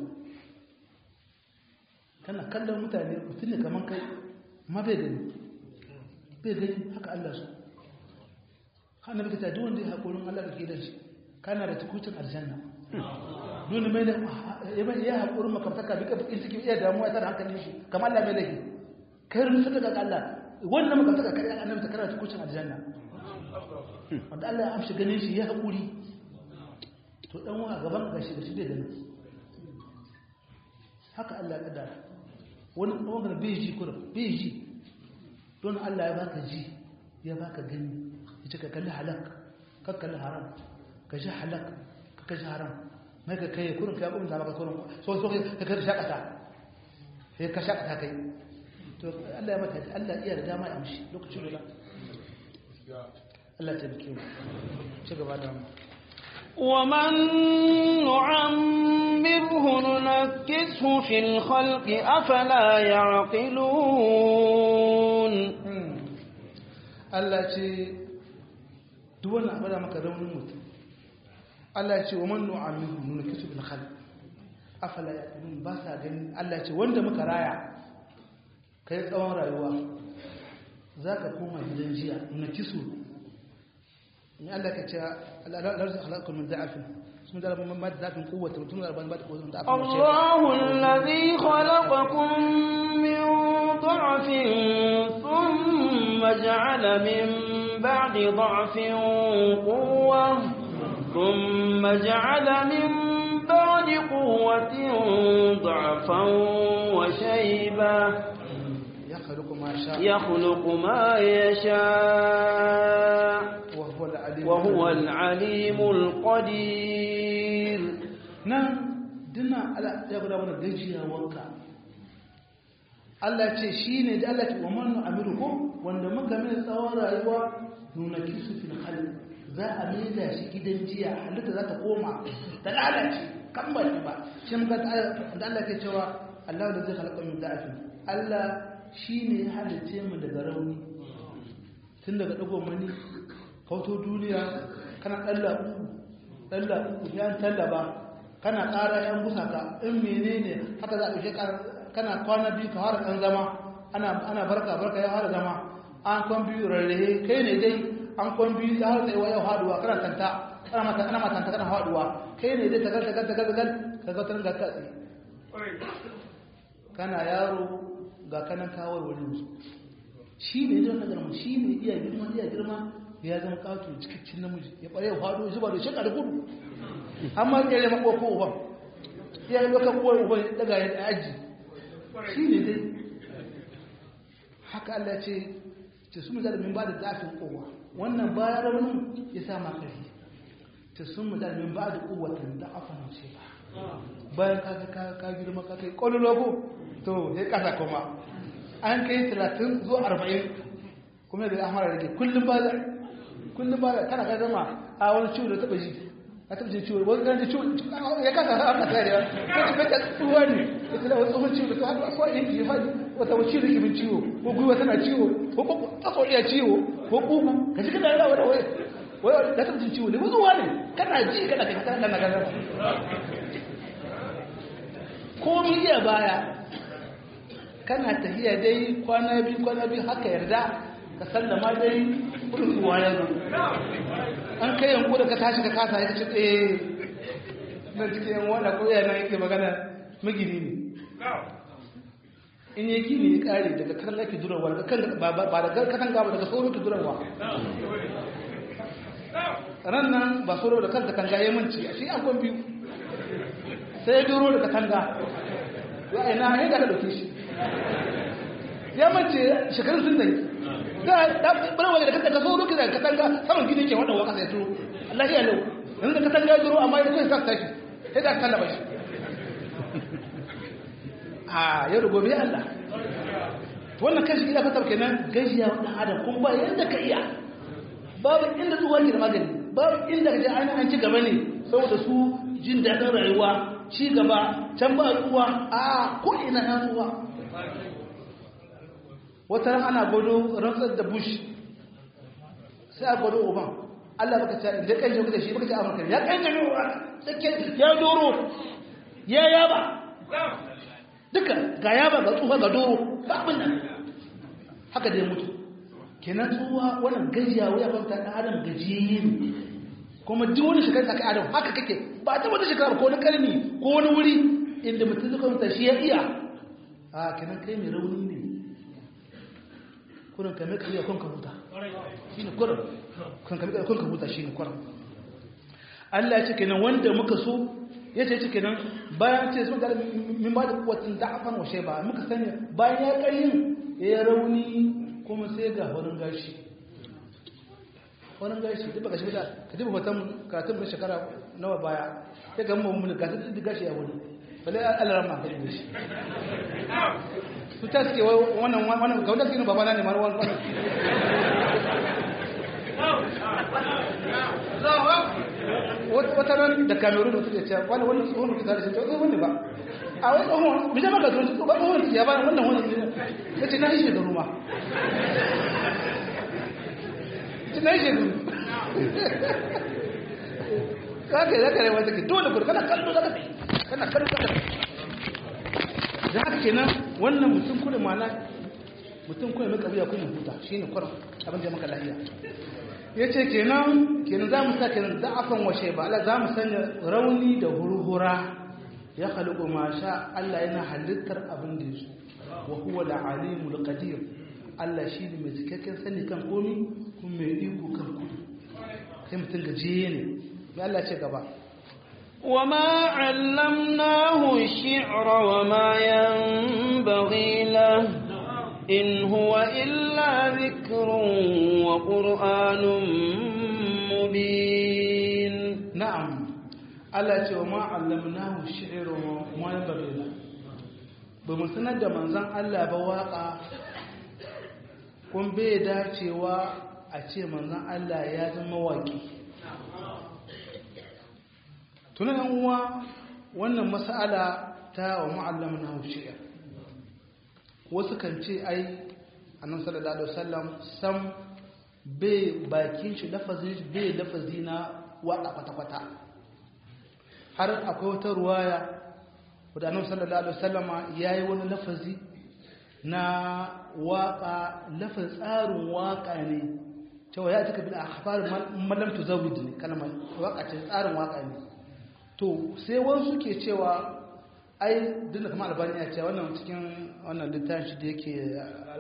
kana kallon mutane mutum ne kamar kai ma bai gani bai gani haka Allah su hana baka ta duwanda ya haƙorin Allah da ke da shi kana da tukucin aljanna duni mai da ya haƙorin makamtaka duka bakin cikin iya damuwa tana hankalin shi kamar Allah mai laifi kai rufe daga Allah wannan makamtaka kai an annabi ta kana tukucin aljanna wanda Allah ya amshi ganin shi ya haƙuri to dan wa gaban gashi da shi bai gani haka Allah ya kaddara wani ɓangar bai ji kurin bai ji don Allah ya baka ji ya baka gani ya ce ka kalli halak ka kalli haram ka ji halak ka ka ji haram mai ka kai kurin ka yi maka kurin so so ka kai shakata sai ka shakata kai to Allah ya maka Allah iya da dama ya amshi lokacin da Allah ta bike mu ci gaba da mu ومن نعمره ننكسه في الخلق أفلا يعقلون Allah ce duk wannan abu da maka raunin mutum Allah ce wa man nu'amiru nunkisu bil khalq afala yaqulun ba sa gani Allah ce wanda muka raya kai tsawon rayuwa zaka koma gidan jiya nunkisu in Allah ka ce larzu khalaqakum min da'afin sun da rabban ma da'afin quwwata mutum da rabban ba da quwwata da'afin Allahu alladhi khalaqakum min dha'fin thumma ja'ala min ba'di dha'fin quwwah thumma ja'ala min ba'di quwwatin dha'fan wa shayba yakhluqu ma sha'a yakhluqu ma yasha' وهو العليم وهو العليم القدير nan dina ala ya guda mana gajiya wanka Allah ce shi ne da Allah ce wa man amirukum wanda muka mai tsawon rayuwa nuna kisu fil khalq za a maida shi gidan jiya halitta za ta koma ta lalace kan ba shi ba shi muka da Allah ke cewa Allah da zai halaka min da'afin Allah shi ne ya halice mu daga rauni tun daga dagon mani kauto duniya kana ɗalla ɗalla yan tallaba kana ƙara yan busa ka in menene haka za a ɗauke kana kwana biyu ka fara ɗan zama ana ana barka barka ya fara zama an kwan biyu rarrahe kai ne dai an kwan biyu ya fara tsayewa yau haduwa kana tanta kana mata kana matanta kana haduwa kai ne dai tagal tagal tagal tagal ka ga tun da ka tsaye kana yaro ga kanan kawar wani musu shi ne zai wani garma shi ne iya girma iya girma ya zama kato cikakken namiji ya ɓare ya faɗo zuba da shekar gudu amma ya yi makwa ko uban ya yi baka kowar uban daga ya aji shi ne dai haka Allah ce ce su mu min ba da zafin kowa wannan bayan raunin ya sa ma ƙarfi ta sun mu min ba da kowatin da afa na ce ba bayan ka ka girma ka kai ƙwallo logo to ya kasa kuma an kai talatin zuwa arba'in kuma da amara rage kullum ba da kullum ba da kana ka zama a wani ciwo da taɓa ji a taɓa jin ciwo wani ganin ciwo ya kasa a aka tare ya ta tafi ta tsuwa ne ya tana wani tsohon ciwo da ta haɗu a yin ji faɗi wata wani ciwo da ke min ciwo ko gwiwa tana ciwo ko ƙwaƙwa iya ciwo ko ƙugu ka ji kana yana wani wai da taɓa jin ciwo ne wuzuwa ne kana ji kana kai kana kana kana komi iya baya kana tafiya dai kwana biyu kwana biyu haka yarda ka sallama dai kudin kuwa ya zo an kai yanku da ka tashi ka kasa ya ce eh na cikin yan wanda ko yana yake magana magini ne in yi gini ya kare daga kan laki durarwa daga kan ba daga katan gaba daga sauro ki durarwa ran nan ba sauro da kanta kan ya manci a shi an kwan biyu sai ya duro da katanga ya ina ya ga da dauke shi ya mace shekarun sun dai da da bala wani da kanta ka so lokaci da katanga saman gini ke wannan waka sai turo Allah ya lau yanzu da katanga ya duro amma ya so ya sa tashi sai da kallaba shi a yau da gobe Allah wannan kashi ina fatar kenan gajiya wannan adam kun ba yanda ka iya babu inda tsuwa ke da magani babu inda ka je an ci gaba ne saboda su jin daɗin rayuwa ci gaba can ba tsuwa a ko ina na tsuwa wata ran ana gwado rantsar da bush sai a gwado oban allah baka ce da kan jirgin da shi baka ce amurka ya kan jirgin ya doro ya yaba duka ga yaba ga tsuwa ga doro ba abin nan haka da ya mutu kenan tsuwa wannan gajiya wuya kwanta ɗan adam gajiyayye ne kuma duk wani shekara aka adam haka kake ba ta wata shekara ko na karni ko wani wuri inda mutum zuka mutu shi ya iya a kenan kai mai rauni ne kurin kame kariya kun ka huta shi ne kurin kun kame kariya kun ka huta shi ne kurin Allah ya ce kenan wanda muka so ya ce ce kenan bayan ce sun gada min ba da kuwatin da'afan washe ba muka sani bayan ya karyin ya yi rauni kuma sai ga horin gashi wani gashi duk baka shi da ka duba hoton karatun na shekara nawa baya ya ga mu mun ka duk gashi ya wani bale Allah ran ma ka duba shi su ta suke wannan wannan ga wanda suke babana ne mar wannan wata ran da kamerun da suke cewa wani wannan tsohon mutu da shi tsohon ne ba a wani tsohon bisa maka tsohon ba tsohon ya ba wannan wannan ya ce na ishe da ruma na yi shekaru kake zaka rai wanda ke dole kudu kana kallo zaka fi kana kallo zaka fi da haka kenan wannan mutum kudu mana mutum kudu mai kabiya kuma huta shi ne kwarar abin da maka lahiya ya ce kenan kenan za mu sa kenan za'afan washe ba ala za mu sanya rauni da hurhura ya halittu ma sha Allah yana halittar abin da ya so wa huwa al-alimul qadir Allah shi ne mai cikakken sani kan komi kuma mai iko kan kudu sai mutum gajiye ne ya Allah ce gaba وما علمناه الشعر وما ينبغي له إن هو إلا ذكر وقرآن مبين نعم Allah ce wa ma'allamnahu shi'ru wa ma yanbaghi lahu ba mu sanar da manzon Allah ba waka kun bai dacewa a ce manzan Allah ya zama waƙi tunan uwa wannan mas'ala ta wa ma'allama na haushiya wasu kan ce ai annan sallallahu alaihi wasallam sam bai bakin shi lafazin shi bai lafazi na waƙa kwata-kwata har akwai wata ruwaya wadda annan sallallahu alaihi wasallama ya yi wani lafazi na waƙa lafin tsarin waƙa ne cewa ya cika bin akhbar mallam tuzawid ne kalmar waƙa ce tsarin waƙa ne to sai wasu ke cewa ai duk da kamar albani ya ce wannan cikin wannan littafin shi da yake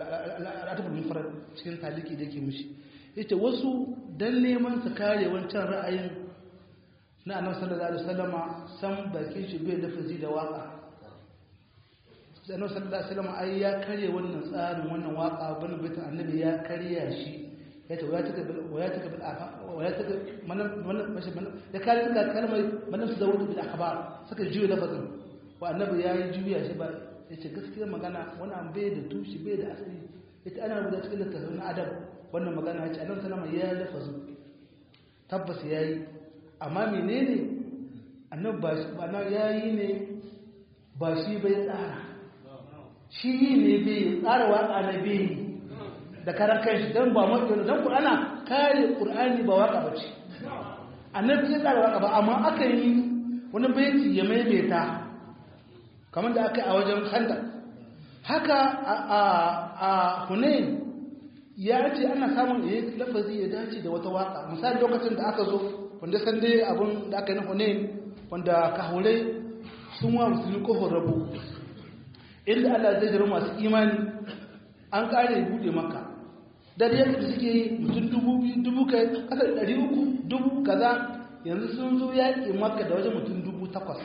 al'adabul mufrad cikin taliki da yake mishi yace wasu dan neman su kare wancan ra'ayin na annabi sallallahu alaihi wasallama san bakin shi bai da fazi da waka annabi sallallahu alaihi wasallama ai ya kare wannan tsarin wannan waka bane baitin annabi ya karya shi yace waya taka waya taka bil afa waya taka manan manan mashi manan ya kare taka kalmar manan su zawutu bil akhbar saka juya lafazin wa annabi ya yi juya shi ba yace gaskiya magana wannan bai da tushi bai da asali yace ana rubuta cikin littafin adab wannan magana yace annabi sallama ya lafazu tabbas yayi amma menene annabi ba shi ba yayi ne ba shi bai tsara shi ne bai tsara waka na bai da karan kanshi dan ba mu dan Qur'ana kare Qur'ani ba waka bace annabi ya tsara waka ba amma aka yi wani baiti ya maimaita kamar da aka yi a wajen khandaq haka a Hunain ya ce ana samun ya lafazi ya dace da wata waka misali lokacin da aka zo wanda san dai abin da aka yi na Hunain wanda kahurai sun wa musulmi kofar rabu inda Allah zai jira masu imani an kare bude maka da da yadda suke yi mutum dubu biyu dubu kai kasar ɗari uku dubu kaza yanzu sun zo yaƙi maka da wajen mutum dubu takwas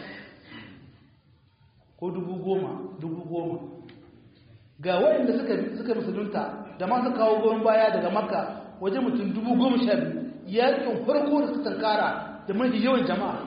ko dubu goma dubu goma ga waɗanda suka suka musulunta da masu kawo goyon baya daga makka wajen mutum dubu goma sha biyu yaƙin farko da suka tankara da mafi yawan jama'a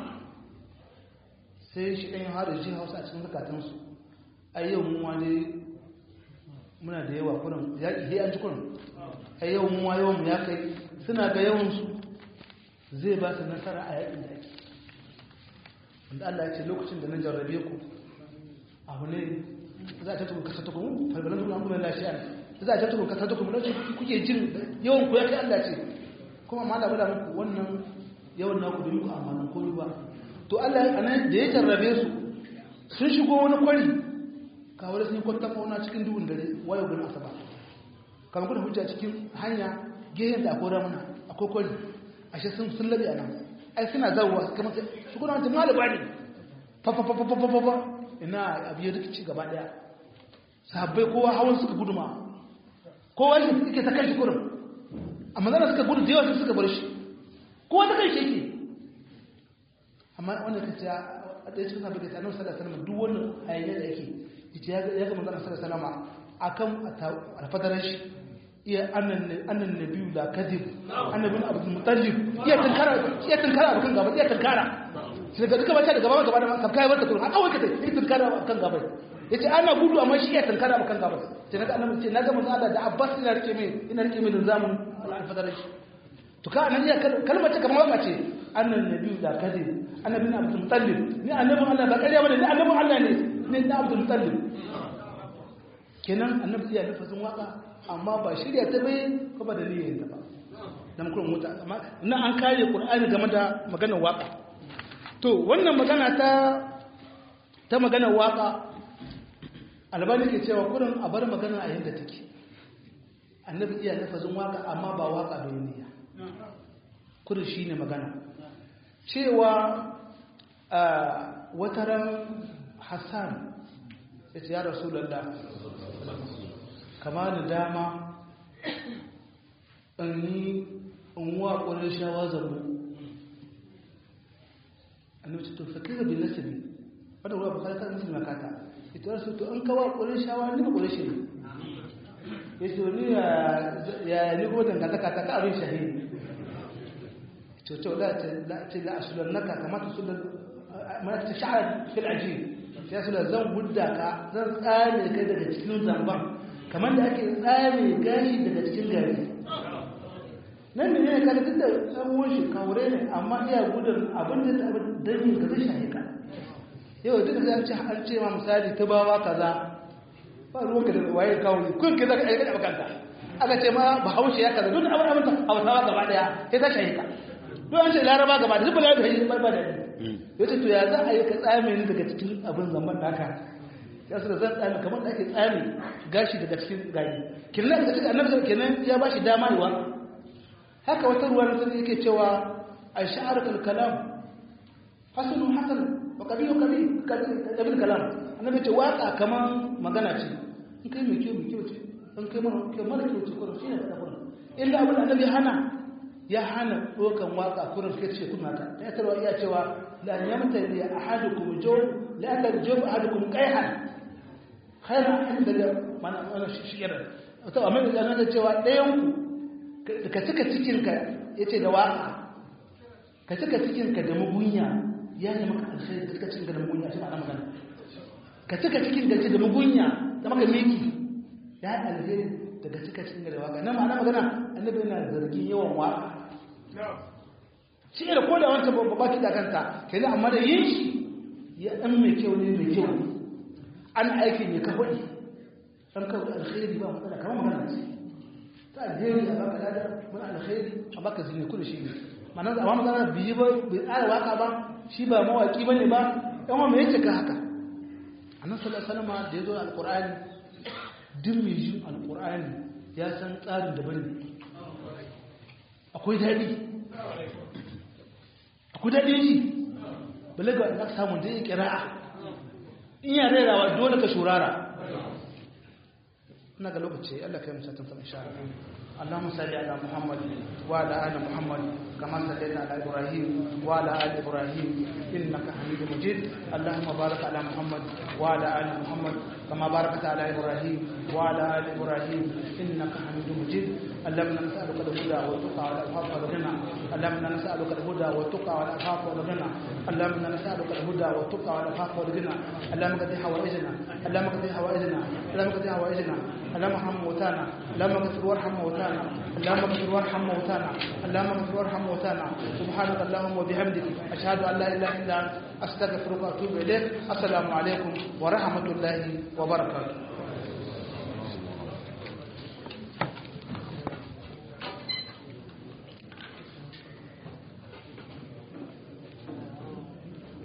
sai shi ɗan harin shi hausa a cikin zukatansu a yau mu wani muna da yawa kurin yaƙi sai an ci kurin a yau mu wa yawan mu ya kai suna ga yawansu zai ba su nasara a yaƙin da ake wanda Allah ya ce lokacin da na jarrabe ku abu ne za a tattakun kasa tukun falbalan tukun amurin lafiya za a tattakun kasa tukun lokacin kuke jin yawan ku ya kai Allah ce kuma ma da bada muku wannan yawan naku da muku amanan komi ba to Allah a nan da ya jarrabe su sun shigo wani kwari kawo da sun yi kwanta fauna cikin duhun dare wayo gani asaba kamar kuna hujja cikin hanya gehen da akwai ramuna akwai kwari ashe sun sun labe a nan ai suna zawowa kamar su kuna wancan malaba ne fafafafafafafa ina abu ya rikici gaba daya sahabbai kowa hawan suka guduma kowa shi suke ta kai shi kurin amma zana suka gudu da yawa suka bar shi kowa ta kai shi yake amma wanda ka ce a ɗaya cikin sabbin da ta annabi sallallahu alaihi wasallam duk wannan hayayyar da yake yace ya ga manzon sallallahu alaihi wasallam akan alfadarar shi iya annan annan nabiyu la kadib annabi abdul mutallib iya tankara iya tankara akan gaba iya tankara sai ga duka bata da gaba gaba da ka kai wata kurun a kawai ka tai tankara akan gaba yace ana gudu amma shi iya tankara akan gaba sai naga annabi ce naga manzon Allah da Abbas ina rike mai ina rike mai zamun alfadarar shi to ka nan iya kalmar ta kamar waka ce annan nabiyu la kadib annabi abdul mutallib ni annabi Allah ba kariya bane ni annabi Allah ne ne da abdul mutallib kenan annabi iya nufin waka amma ba shirya ta bai ko ba dalilin ta ba dan kuma muta amma nan an kare qur'ani game da maganar waka to wannan magana ta ta maganar waka albani ke cewa kurin a bar magana a yanda take annabi iya nufin waka amma ba waka bai niyya kurin shine magana cewa wataran hassan ya ce ya rasulallah kama da dama in yi in wa ƙwarar shawa zambo annabi to fakir da bin nasibi wadda ruwa bukari kan musulma kata ita wasu to an kawo ƙwarar shawa ni ba ƙwarar shi ne ya ce ni ya ni kuma dangantaka ta ka abin shahidi to to la ce la asulan naka kamata sulan mana ta sha'ar fil ajiyar ya suna zan gudda ka zan tsame kai daga cikin zamban kamar da ake tsame gashi daga cikin gari nan ne ne kada duk da tsamuwan shi kawure ne amma iya gudun abin da ta abin dangin ka zai shahe ka yau duk da ce an ce ma misali ta bawa kaza ba ruwanka da waye kawo ne kun ka zaka aikata bakanta aka ce ma bahaushe ya kaza duk abin abin hausawa gaba daya sai ta shahe ka duk an ce laraba gaba da duk bala da yi ba da ya ce to ya za a yi ka tsame ni daga cikin abin zaman naka ya su da zan tsame kamar da ake tsame gashi daga cikin gari kenan daga cikin annabi kenan ya ba shi dama yiwa haka wata ruwa na sani yake cewa a sha'ar kalkalam hasanu hasan wa kabilu kabil kabil kalam annabi ce waka kamar magana ce in kai mai kyau mai kyau ce in kai mara kai mara kyautu kurin shi ne faɗa kurin illa abin da annabi hana ya hana ɗaukan waka kurin kai ce kuna ta ya tarwa iya cewa la yamta li ahadukum jaw la anna jaw ahadukum qayhan khairan inda da mana wannan shi kira to amma da annabi cewa ɗayan ku ka cika cikin ka yace da waka ka cika cikin ka da mugunya ya yi maka alkhairi ka cika cikin ka da mugunya shi ma'ana magana ka cika cikin ka da mugunya da maka miki ya yi alheri daga cika cikin da waka nan ma'ana magana annabi yana zargin yawan waka shi da koda wanta babba baki da kanta kai ne amma da yin shi ya dan mai kyau ne mai kyau an aikin ya kafa ne an kawo alkhairi ba matsala kamar magana ce ta alheri a baka lada wani alkhairi a baka zine kudu shi ne ma'ana amma magana biyi ba bai tsara waka ba shi ba mawaki bane ba yan wa me yace ka haka annabi sallallahu alaihi wasallam da yazo alqur'ani duk mai jin alkur'ani ya san tsarin daban ne akwai daɗi akwai daɗi ji balaga da aka samu da ya kira'a in ya rairawa dole ka shurara ina ga lokaci allah ka yi musatan sama sha اللهم صل على محمد وعلى ال محمد كما صليت على ابراهيم وعلى ال ابراهيم انك حميد مجيد اللهم بارك على محمد وعلى ال محمد كما باركت على ابراهيم وعلى ال ابراهيم انك حميد مجيد اللهم نسالك الهدى والتقى والعفاف والغنى اللهم نسالك الهدى والتقى والعفاف والغنى اللهم نسالك الهدى والتقى والعفاف والغنى اللهم قد حوائجنا اللهم قد حوائجنا اللهم قد حوائجنا اللهم ارحم موتانا اللهم اغفر وارحم موتانا اللهم اغفر وارحم موتانا اللهم اغفر وارحم موتانا سبحانك اللهم وبحمدك اشهد ان لا اله الا انت استغفرك واتوب اليك السلام عليكم ورحمه الله وبركاته